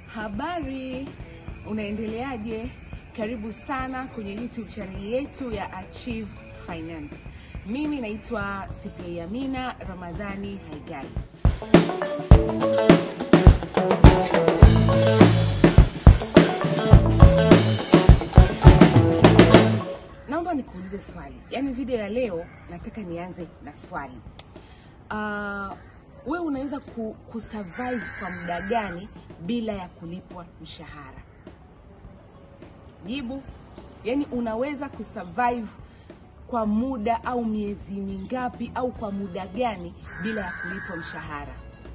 Habari, unaendeleaje? Karibu sana kwenye YouTube channel yetu ya Achieve Finance. Mimi naitwa Sipia Amina Ramadhani Haigai. Naomba nikuulize swali, yaani video ya leo nataka nianze na swali. Uh, we unaweza ku, kusurvive kwa muda gani bila ya kulipwa mshahara? Jibu, yaani unaweza kusurvive kwa muda au miezi mingapi au kwa muda gani bila ya kulipwa mshahara?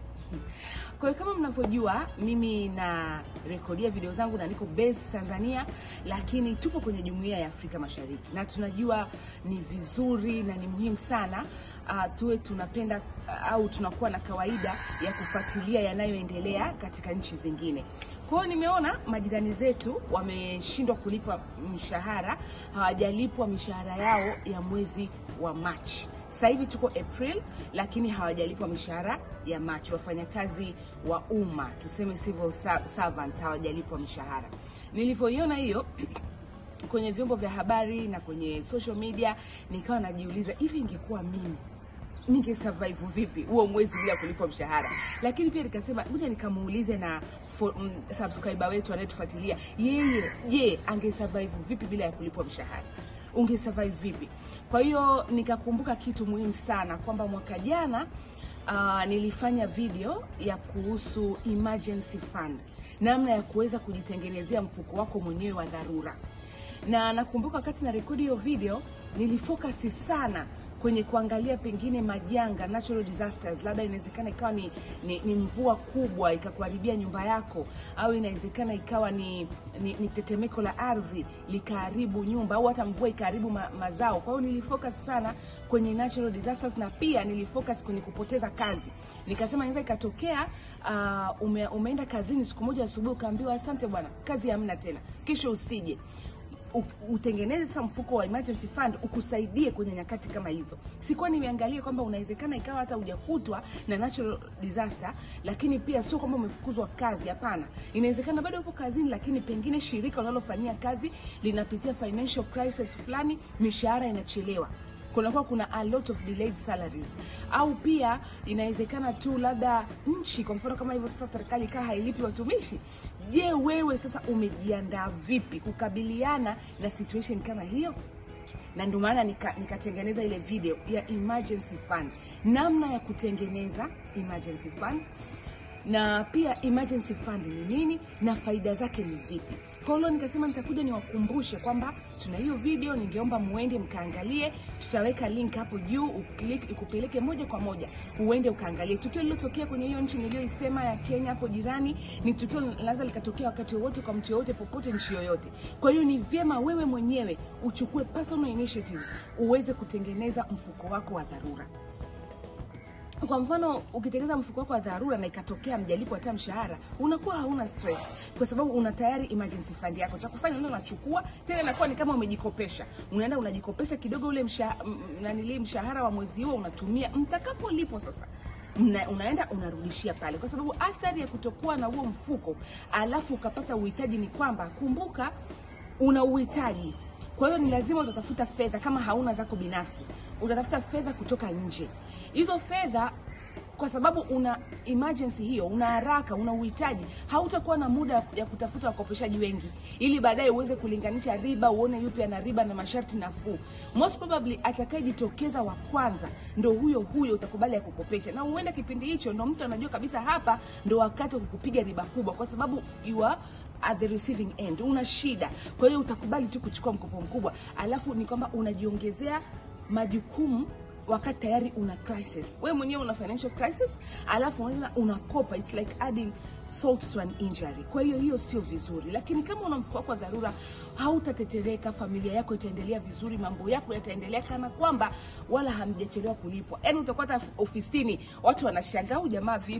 Kwa hiyo kama mnavyojua, mimi na rekodia video zangu na niko based Tanzania, lakini tupo kwenye jumuiya ya Afrika Mashariki na tunajua ni vizuri na ni muhimu sana uh, tuwe tunapenda uh, au tunakuwa na kawaida ya kufuatilia yanayoendelea katika nchi zingine. Kwa hiyo nimeona majirani zetu wameshindwa kulipa mshahara, hawajalipwa mishahara yao ya mwezi wa Machi. Sasa hivi tuko April, lakini hawajalipwa mishahara ya Machi. Wafanyakazi wa umma tuseme civil servants hawajalipwa mishahara. Nilivyoiona hiyo kwenye vyombo vya habari na kwenye social media, nikawa najiuliza hivi, ingekuwa mimi ninge survive vipi huo mwezi bila kulipwa mshahara. Lakini pia nikasema ngoja nikamuulize na for, mm, subscriber wetu anayetufuatilia yeye, je, ange survive vipi bila ya kulipwa mshahara? Unge survive vipi? Kwa hiyo nikakumbuka kitu muhimu sana kwamba mwaka jana uh, nilifanya video ya kuhusu emergency fund, namna ya kuweza kujitengenezea mfuko wako mwenyewe wa dharura, na nakumbuka wakati na rekodi hiyo video nilifocus sana kwenye kuangalia pengine majanga natural disasters, labda inawezekana ikawa ni, ni, ni mvua kubwa ikakuharibia nyumba yako, au inawezekana ikawa ni, ni, ni tetemeko la ardhi likaharibu nyumba, au hata mvua ikaharibu ma, mazao. Kwa hiyo nilifocus sana kwenye natural disasters, na pia nilifocus kwenye kupoteza kazi. Nikasema inaweza ikatokea uh, ume, umeenda kazini siku moja asubuhi ukaambiwa asante bwana, kazi hamna tena, kesho usije utengeneze sasa mfuko wa emergency fund ukusaidie kwenye nyakati kama hizo. Sikuwa nimeangalia kwamba unawezekana ikawa hata hujakutwa na natural disaster, lakini pia sio kwamba umefukuzwa kazi. Hapana, inawezekana bado upo kazini, lakini pengine shirika unalofanyia kazi linapitia financial crisis fulani, mishahara inachelewa kunakuwa kuna a lot of delayed salaries, au pia inawezekana tu labda nchi, kwa mfano kama hivyo sasa serikali kaa hailipi watumishi. Je, wewe sasa umejiandaa vipi kukabiliana na situation kama hiyo? na ndio maana nikatengeneza nika ile video ya emergency fund, namna ya kutengeneza emergency fund na pia emergency fund ni nini na faida zake ni zipi. Kwa hiyo nikasema nitakuja niwakumbushe kwamba tuna hiyo video, ningeomba muende mkaangalie. Tutaweka link hapo juu, uklik ikupeleke moja kwa moja uende ukaangalie. Tukio lililotokea kwenye hiyo nchi niliyoisema ya Kenya hapo jirani, ni tukio linaweza likatokea wakati wowote kwa mtu yoyote popote, nchi yoyote. Kwa hiyo ni vyema wewe mwenyewe uchukue personal initiatives uweze kutengeneza mfuko wako wa dharura. Kwa mfano ukitengeneza mfuko wako wa dharura na ikatokea mjalipo hata mshahara, unakuwa hauna stress kwa sababu una tayari emergency fund yako. Cha kufanya unaenda unachukua, tena inakuwa ni kama umejikopesha, unaenda unajikopesha kidogo, ule mshahara nanili mshahara wa mwezi huo unatumia, mtakapolipo sasa Mna, unaenda unarudishia pale, kwa sababu athari ya kutokuwa na huo mfuko alafu ukapata uhitaji ni kwamba, kumbuka una uhitaji kwa hiyo ni lazima utatafuta fedha, kama hauna zako binafsi, utatafuta fedha kutoka nje. Hizo fedha kwa sababu una emergency hiyo, una haraka, una uhitaji, hautakuwa na muda ya kutafuta wakopeshaji wengi, ili baadaye uweze kulinganisha riba, uone yupi ana riba na masharti nafuu. Most probably atakayejitokeza wa kwanza ndo huyo huyo utakubali ya kukopesha, na uenda kipindi hicho ndo mtu anajua kabisa hapa ndo wakati wa kukupiga riba kubwa, kwa sababu you are at the receiving end, una shida. Kwa hiyo utakubali tu kuchukua mkopo mkubwa, alafu ni kwamba unajiongezea majukumu wakati tayari una crisis. We mwenyewe una financial crisis, alafu unaona unakopa, it's like adding salt to an injury. Kwa hiyo hiyo sio vizuri, lakini kama una mfuko wako wa dharura, hautatetereka, familia yako itaendelea vizuri, mambo yako yataendelea kana kwamba wala hamjachelewa kulipwa. Yani utakuwa hata ofisini watu wanashangaa, huyu jamaa vipi,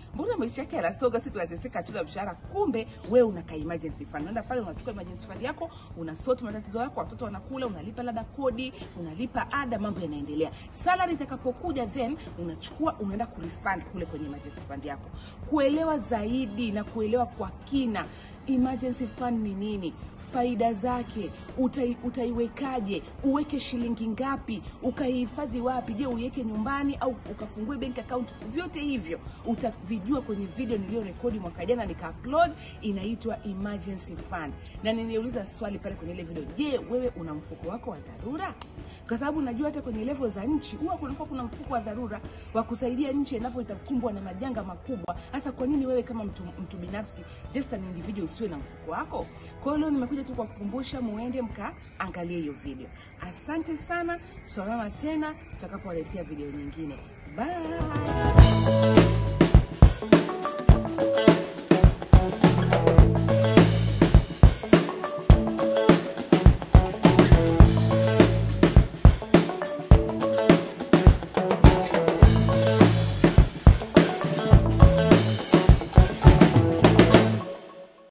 mbona maisha yake yanasonga, sisi tunateseka, hatuna mshahara. Kumbe wewe unaka emergency fund, unaenda pale unachukua emergency fund yako, unasort matatizo yako, watoto wanakula, unalipa labda kodi, unalipa ada, mambo yanaendelea. Salary itakapokuja, then unachukua unaenda kurefund kule kwenye emergency fund yako. Kuelewa zaidi na kuelewa kwa kina emergency fund ni nini, faida zake, utai, utaiwekaje, uweke shilingi ngapi, ukaihifadhi wapi, je uiweke nyumbani au ukafungue bank account, vyote hivyo utavijua kwenye video niliyorekodi mwaka jana nika upload, inaitwa emergency fund, na niliuliza swali pale kwenye ile video, je, wewe una mfuko wako wa dharura? Kwa sababu najua hata kwenye level za nchi huwa kunakuwa kuna mfuko wa dharura wa kusaidia nchi endapo itakumbwa na majanga makubwa. Hasa kwa nini wewe kama mtu, mtu binafsi just an individual usiwe na mfuko wako? Kwa hiyo leo nimekuja tu kwa kukumbusha, muende mkaangalie hiyo video. Asante sana, tutaonana tena tutakapowaletea video nyingine. Bye.